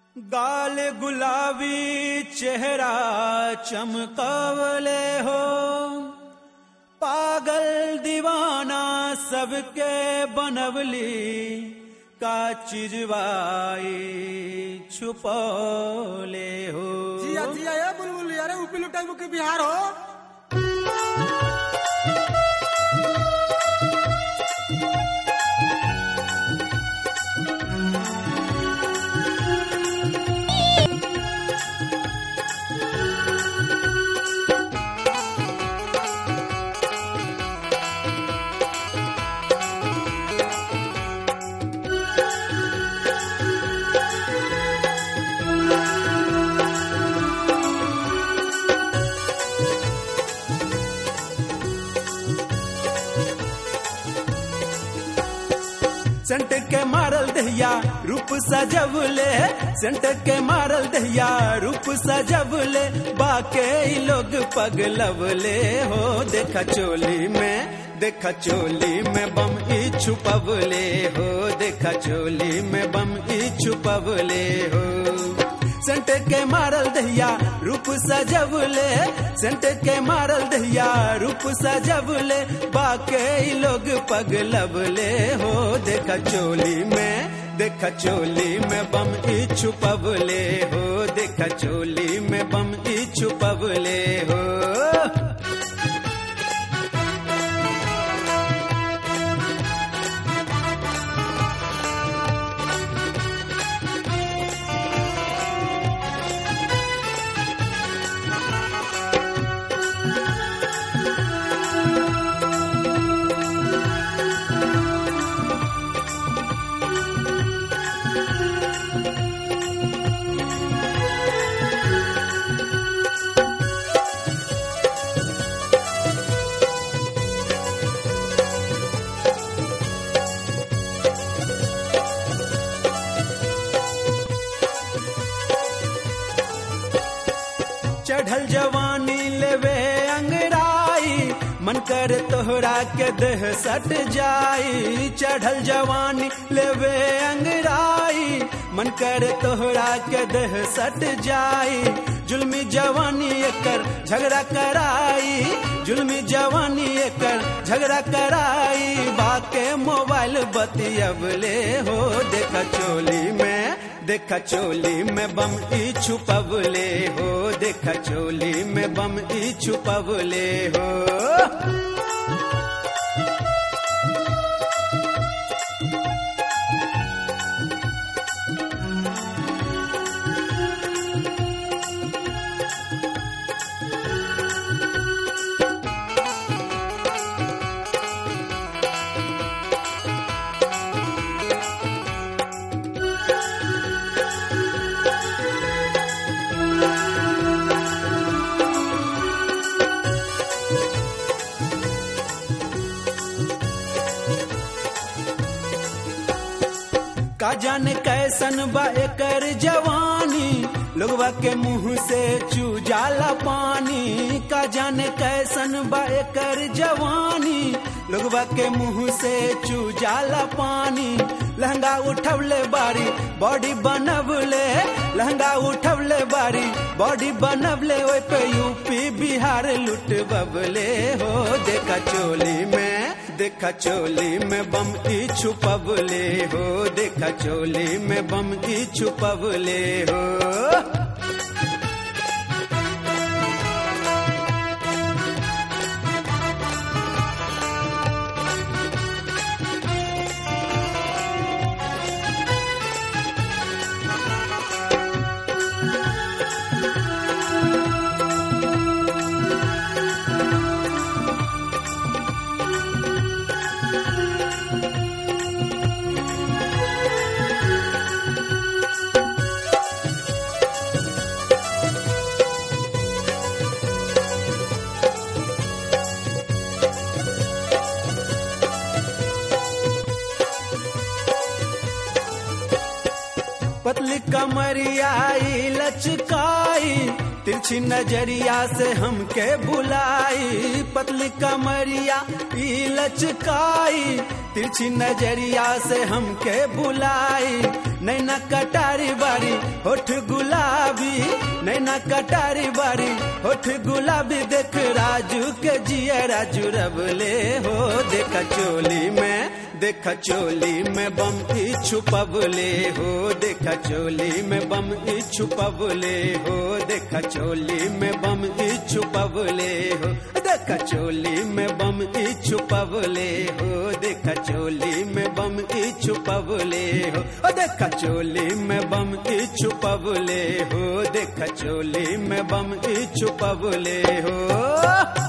गाल गुलाबी चेहरा चमकावले हो पागल दीवाना सबके बनवली का चिजवाई छुपौले हो जिया जिया ये बुलबुल अरे ऊपी लुटाई के बिहार हो सेंट के मारल दहिया रूप सजवले सेंट के मारल दहिया रूप सजवले बाके ई लोग पगलवले हो देखा चोली में देखा चोली में बम ई छुपवले हो देखा चोली में बम ई छुपवले हो सेंट के मारल दहिया रूप सजवले सेंट के मारल दहिया रूप सजवले बाके ई लोग पगलवले हो देखा चोली में देखा चोली में बम ई छुपवले हो देखा चोली में बम ई छुपवले हो चढ़ल जवानी लेवे अंगड़ाई मन कर तोहरा के देह सट जाई चढ़ल जवानी लेवे अंगड़ाई मन कर तोहरा के देह सट जाई जुल्मी जवानी एकर झगड़ा कराई जुल्मी जवानी एकर झगड़ा कराई बाके मोबाइल बतियबले हो देखा चोली में देखा चोली में बम ई छुपवले हो देखा चोली में बम ई छुपवले हो का जाने कैसन बा एकर जवानी लोगवा के मुंह से चू जाला पानी का जाने कैसन बा एकर जवानी लोगवा के मुंह से चू जाला पानी लहंगा उठवले बारी बॉडी बनवले लहंगा उठवले बारी बॉडी बनवले ओए पे यूपी बिहार लुट बबले हो देखा चोली में देखा चोली में बम ई छुपवले हो देखा चोली में बम ई छुपवले हो पतली कमरियाई लचकाई तिरछी नजरिया से हमके बुलाई पतली कमरिया ई लचकाई तिरछी नजरिया से हमके बुलाई नैना कटारी बारी होठ गुलाबी नैना कटारी बारी होठ गुलाबी देख राजू के जिया राजू रबले हो देख चोली में देख चोली में बम ई छुपबले हो देख चोली में बम ई छुपबले हो देख चोली में बम ई छुपबले हो देख चोली में बम ई छुपबले हो देख चोली में बम ई छुपबले हो देख चोली में बम ई छुपबले हो देख चोली में बम ई छुपबले हो